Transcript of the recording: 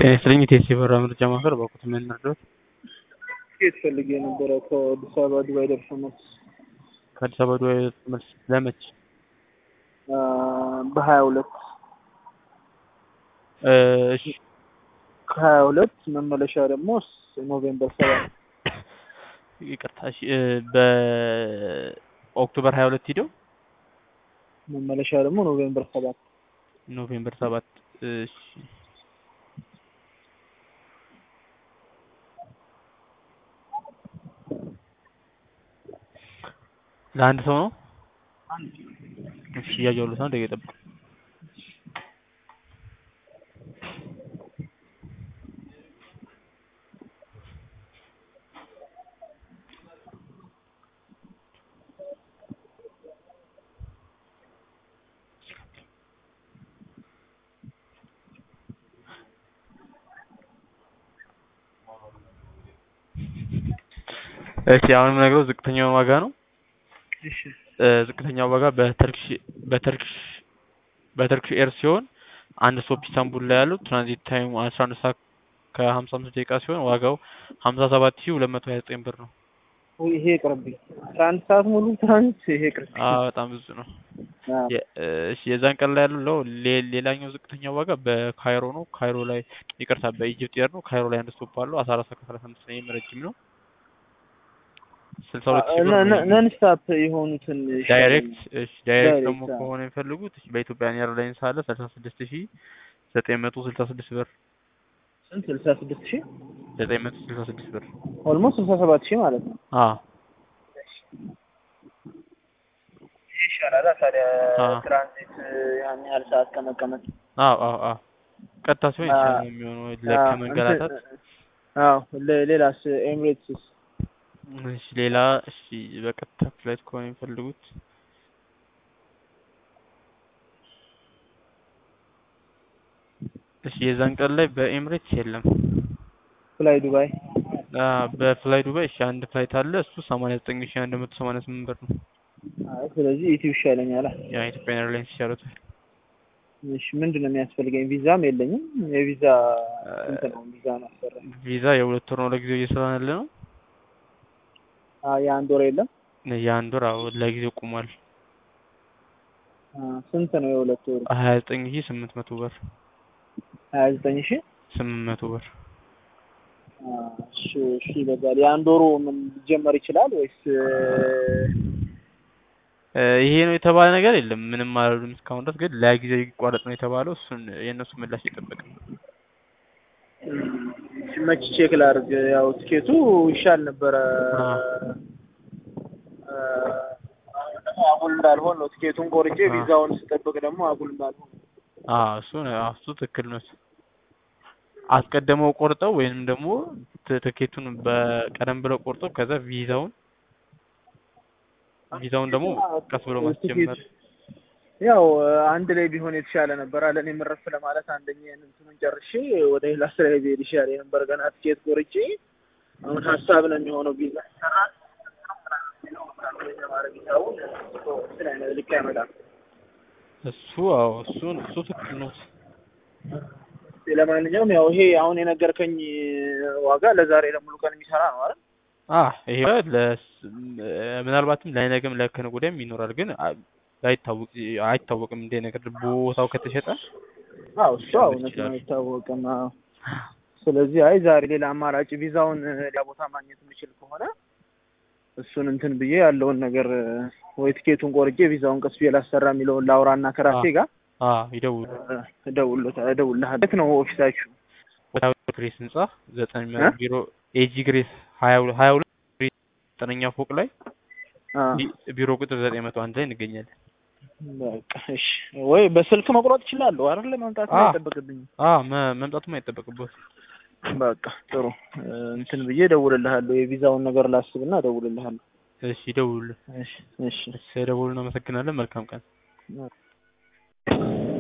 ጤና ይስጥልኝ የቴሲ በራ ምርጫ ማዕከል በኩት ምን ልርዳዎት? ትኬት ፈልጌ ነበረ ከአዲስ አበባ ዱባይ ደርሶ መልስ ከአዲስ አበባ ዱባይ መልስ ለመች? በሀያ ሁለት እሺ ከሀያ ሁለት መመለሻ ደግሞ ኖቬምበር ሰባት ይቅርታ እሺ በኦክቶበር ሀያ ሁለት ሂደው መመለሻ ደግሞ ኖቬምበር ሰባት ኖቬምበር ሰባት እሺ ለአንድ ሰው ነው? እሺ እያየሁልዎት ነው። ደቂቃ ይጠብቁ። እሺ አሁን የምነግረው ዝቅተኛውን ዋጋ ነው። እሺ ዝቅተኛው ዋጋ በተርኪሽ በተርኪሽ በተርኪሽ ኤር ሲሆን አንድ ስቶፕ ኢስታንቡል ላይ ያለው ትራንዚት ታይሙ አስራ አንድ ሰዓት ከሀምሳ አምስት ደቂቃ ሲሆን ዋጋው ሀምሳ ሰባት ሺህ ሁለት መቶ ሀያ ዘጠኝ ብር ነው። ውይ ይሄ ይቅርብኝ። አስራ አንድ ሰዓት ሙሉ ትራንስ ይሄ ይቅርብኝ። አዎ በጣም ብዙ ነው። አዎ። የ- እሺ የዛን ቀን ላይ ያለው ሌ- ሌላኛው ዝቅተኛው ዋጋ በካይሮ ነው። ካይሮ ላይ ይቅርታ በኢጅፕት ኤር ነው። ካይሮ ላይ አንድ ስቶፕ አለው አስራ አራት ሰዓት ከሰላሳ አምስት ነው። ይህም ረጅም ነው። ስልሳ ሁለት ሺህ ብር ነው። ነን ስታፕ የሆኑትን ዳይሬክት እሺ ዳይሬክት ዳይሬክት፣ ደግሞ አዎ። ከሆነ የሚፈልጉት እሺ በኢትዮጵያን ኤርላይንስ አለ ስልሳ ስድስት ሺህ ዘጠኝ መቶ ስልሳ ስድስት ብር ስንት ስልሳ ስድስት ሺህ ዘጠኝ መቶ ስልሳ ስድስት ብር ኦልሞስት ስልሳ ሰባት ሺህ ማለት ነው። አዎ ይሄ ይሻላል ታዲያ አዎ። ትራንዚት ያን ያህል ሰዓት ከመቀመጥ አዎ አዎ አዎ ቀጥታ ሲሆን አዎ። ይችላል የሚሆነው ለ- ከመንገላታት አዎ ሌ- ሌላስ ኤምሬትስስ እሺ ሌላ እሺ በቀጥታ ፍላይት ከሆነ የሚፈልጉት እሺ የዛን ቀን ላይ በኤምሬትስ የለም። ፍላይ ዱባይ አ በፍላይ ዱባይ እሺ አንድ ፍላይት አለ እሱ ሰማንያ ዘጠኝ ሺህ አንድ መቶ ሰማንያ ስምንት ብር ነው። አይ ስለዚህ ኢትዮ ይሻለኛል። ያ ኢትዮጵያን ኤርላይንስ ይሻሉታል። እሺ ምንድን ነው የሚያስፈልገኝ? ቪዛም የለኝም። የቪዛ ስንት ነው? ቪዛ ማሰራ ቪዛ የሁለት ወር ነው ለጊዜው እየሰራን ያለ ነው። የአንድ ወር የለም። የአንድ ወር አዎ ለጊዜው ቁሟል። አ፣ ስንት ነው የሁለት ወሩ? ሀያ ዘጠኝ ሺህ ስምንት መቶ ብር ሀያ ዘጠኝ ሺህ ስምንት መቶ ብር አ፣ እሺ እሺ ይበዛል። የአንድ ወሩ ምን ሊጀመር ይችላል ወይስ እ ይሄ ነው የተባለ ነገር የለም። ምንም አላሉም እስካሁን ድረስ ግን ለጊዜው ይቋረጥ ነው የተባለው። እሱን የእነሱ ምላሽ እየጠበቅን ነው። መች ቼክ ላድርግ? ያው ትኬቱ ይሻል ነበረ። አዎ። አ፣ አሁን ደግሞ አጉል እንዳልሆን ነው ትኬቱን ቆርጬ አዎ። ቪዛውን ስጠብቅ ደግሞ አጉል እንዳልሆን አዎ እሱ ነው አዎ እሱ ትክክል ነው። አስቀድመው ቆርጠው ወይንም ደግሞ ት- ትኬቱን በቀደም ብለው ቆርጠው ከዛ ቪዛውን ቪዛውን ደግሞ ቀስ ብሎ ማስጀመር ያው አንድ ላይ ቢሆን የተሻለ ነበር አለ። እኔም እረፍ ለማለት አንደኛ እንትኑን ጨርሼ ወደ ሌላ ስራ ብሄድ ይሻል የነበር ገና ትኬት ቆርጬ አሁን ሀሳብ ነው የሚሆነው ቪዛ ልክ አይመጣም። እሱ አዎ እሱን እሱ ትክክል ነው። ለማንኛውም ያው ይሄ አሁን የነገርከኝ ዋጋ ለዛሬ ለሙሉ ቀን የሚሰራ ነው አይደል? አ ይሄ ለስ- ምናልባትም ለነገም ለከነገ ወዲያም ይኖራል ግን አ- አይታወቅ አይታወቅም እንደ ነገር ቦታው ከተሸጠ አዎ እሱ እውነት ነው አይታወቅም። አዎ ስለዚህ አይ ዛሬ ሌላ አማራጭ ቪዛውን ሌላ ቦታ ማግኘት የምችል ከሆነ እሱን እንትን ብዬ ያለውን ነገር ወይ ትኬቱን ቆርጬ ቪዛውን ቀስ ብዬ ላሰራ የሚለውን ላውራና ከራሴ ጋር አ ይደውሉ እደውልልህ እደውልልሃለሁ። የት ነው ኦፊሳችሁ? ቦታው ግሬስ ህንጻ ዘጠኝ እ? ቢሮ ኤጂ ግሬስ ሀያ ሁለት ሀያ ሁለት ዘጠነኛ ፎቅ ላይ አ፣ ቢ- ቢሮ ቁጥር ዘጠኝ መቶ አንድ ላይ እንገኛለን። በቃ እሺ። ወይ በስልክ መቁረጥ እችላለሁ አይደል? መምጣት አ። አይጠበቅብኝም። አ መ- መምጣቱም አይጠበቅበት በቃ ጥሩ እ፣ እንትን ብዬ እደውልልሃለሁ። የቪዛውን ነገር ላስብና እደውልልሃለሁ። እሺ ይደውሉልን። እሺ እሺ እሺ ደውሉልን። አመሰግናለን። መልካም ቀን።